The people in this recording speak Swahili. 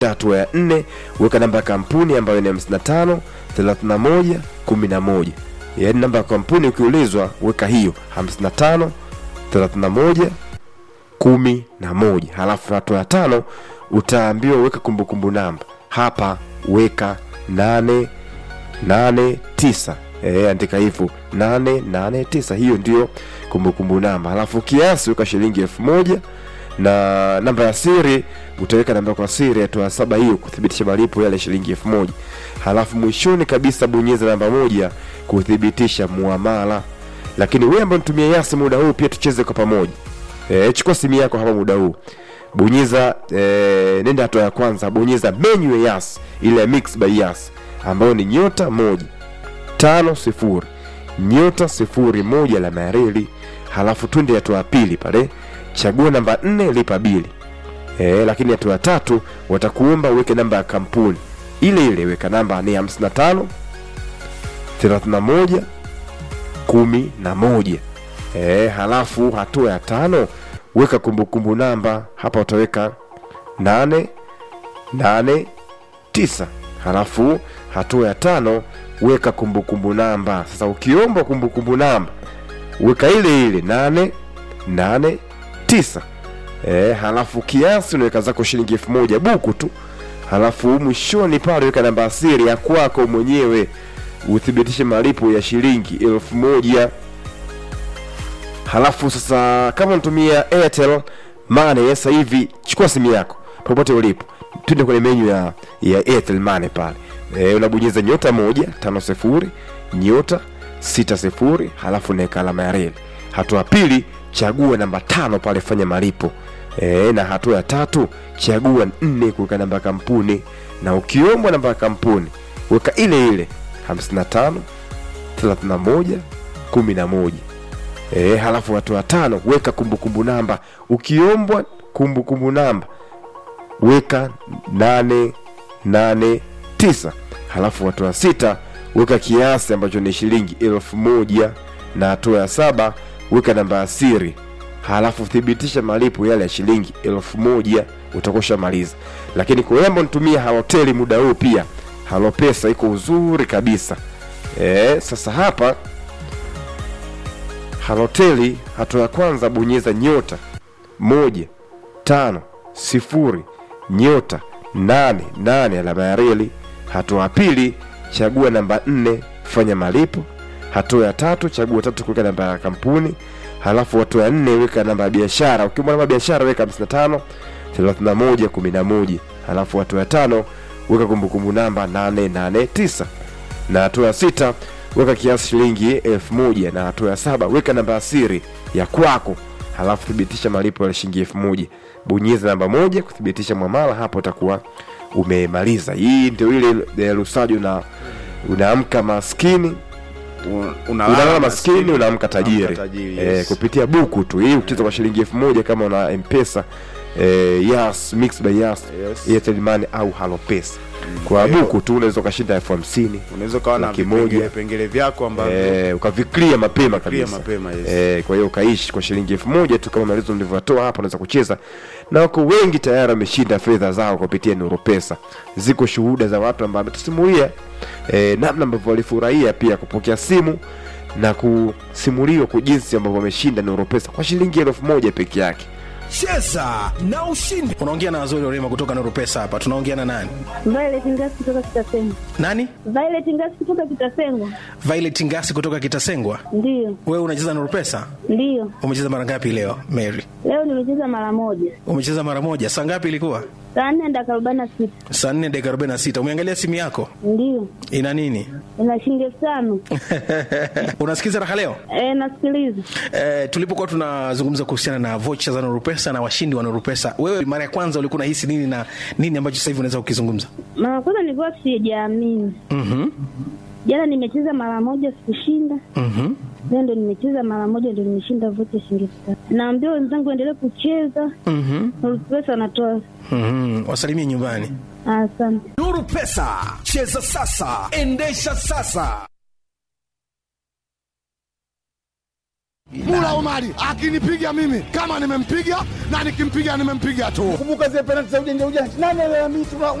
hatua ya nne weka namba ya kampuni ambayo ni 55 31 11 yaani namba ya kampuni ukiulizwa weka hiyo 55 31 kumi na moja halafu hatua ya tano utaambiwa weka kumbukumbu namba hapa weka nane nane tisa e, andika hivyo nane nane tisa hiyo ndio kumbukumbu namba halafu kiasi weka shilingi elfu moja na namba ya siri utaweka namba kwa siri hatua ya saba hiyo kuthibitisha malipo yale shilingi elfu moja halafu mwishoni kabisa bonyeza namba moja kuthibitisha muamala lakini wewe ambaye unatumia yasi muda huu pia tucheze kwa pamoja e, chukua simu yako hapa muda huu bonyeza e, nenda hatua ya kwanza bonyeza menu ya yas ile ya mix by yas ambayo ni nyota moja tano sifuri nyota sifuri moja la mareli halafu twende hatua ya pili pale chagua namba nne lipa bili e, lakini hatua ya tatu watakuomba uweke namba ya kampuni ile ile weka namba ni 55 31 kumi na moja e, halafu hatua ya tano weka kumbukumbu namba hapa utaweka nane nane tisa halafu hatua ya tano weka kumbukumbu namba sasa ukiomba kumbukumbu namba weka ile ile nane nane tisa e, halafu kiasi unaweka zako shilingi elfu moja buku tu halafu mwishoni pale weka namba asiri ya kwako mwenyewe uthibitishe malipo ya shilingi elfu moja halafu sasa kama unatumia airtel money sasa hivi chukua simu yako popote ulipo twende kwenye menyu ya, ya airtel money pale e, unabonyeza nyota moja tano sifuri nyota sita sifuri halafu unaweka alama ya reli hatua ya pili chagua namba tano pale fanya malipo e, na hatua ya tatu chagua nne kuweka namba ya kampuni na ukiombwa namba ya kampuni weka ile ile 55 31 11 e, halafu hatua ya tano weka kumbukumbu namba ukiombwa kumbukumbu namba weka nane nane tisa halafu hatua ya sita weka kiasi ambacho ni shilingi elfu moja na hatua ya saba weka namba ya siri halafu thibitisha malipo yale ya shilingi elfu moja utakosha maliza lakini kwa yambo nitumia haloteli muda huu pia halopesa iko uzuri kabisa e, sasa hapa haloteli hatua ya kwanza bonyeza nyota moja tano sifuri nyota nane nane alama ya reli hatua ya pili chagua namba nne fanya malipo hatua ya tatu chagua tatu kuweka namba ya kampuni halafu hatua ya nne weka namba ya biashara ukiomba namba ya biashara weka 55 31 11 halafu hatua ya tano weka kumbukumbu namba 889 na hatua ya sita weka kiasi shilingi elfu moja na hatua ya saba weka namba ya siri ya kwako halafu thibitisha malipo ya shilingi elfu moja bonyeza namba moja kuthibitisha mwamala hapo utakuwa umemaliza hii ndio ile eh, lusaji una unaamka maskini unalala maskini unaamka tajiri, tajiri, eh, yes. kupitia buku tu hii ukicheza kwa shilingi elfu moja kama una mpesa eh, yas mix by yas Yes. airtel money au halo pesa kwa Kwa hiyo- buku tu unaweza ukashinda elfu hamsini unaweza ukawa na Laki vipengele moja. vipengele vyako ambavyo eh, ukaviklia mapema Clear kabisa mapema yes. eh, kwa hiyo ukaishi kwa shilingi elfu moja tu kama maelezo nilivyotoa hapa unaweza kucheza na wako wengi tayari wameshinda fedha zao kupitia nuru pesa ziko shuhuda za watu ambao wametusimulia eh, namna ambavyo walifurahia pia kupokea simu na kusimuliwa kwa jinsi ambavyo wameshinda nuru pesa kwa shilingi elfu moja peke yake cheza na ushindi unaongea na Azori Orema kutoka Nuru Pesa hapa. Tunaongea na nani? Violet Ngasi kutoka Kitasengwa. Nani? Violet Ngasi kutoka Kitasengwa. Violet Ngasi kutoka Kitasengwa. Ndiyo, Wewe unacheza Nuru Pesa? ndiyo. Umecheza mara ngapi leo, Mary? Leo nimecheza mara moja, Umecheza mara moja. Saa ngapi ilikuwa? saa nne dakika arobaini na sita. Saa 4 dakika 46. Umeangalia simu yako? Ndiyo, Ina nini? ina shilingi elfu tano. Unasikiza raha leo? E, nasikiliza. Eh, tulipokuwa tunazungumza kuhusiana na vocha za Nuru Pesa na washindi wa Nuru Pesa, wewe mara ya kwanza ulikuwa unahisi nini na nini ambacho sasa hivi unaweza kukizungumza? Mara kwanza nilikuwa sijaamini. Mhm. Jana nimecheza mara moja sikushinda, Mhm. leo ndo nimecheza mara moja ndo nimeshinda vocha shilingi elfu tano. Naambia wenzangu waendelee kucheza, Mhm. pesa wanatoa. Mhm. Wasalimie nyumbani. Asante. nuru pesa cheza sasa endesha sasa Mula Omari akinipiga mimi kama nimempiga na nikimpiga nimempiga tu. Kumbuka zile penalti za ujanja ujanja, nani alalamika?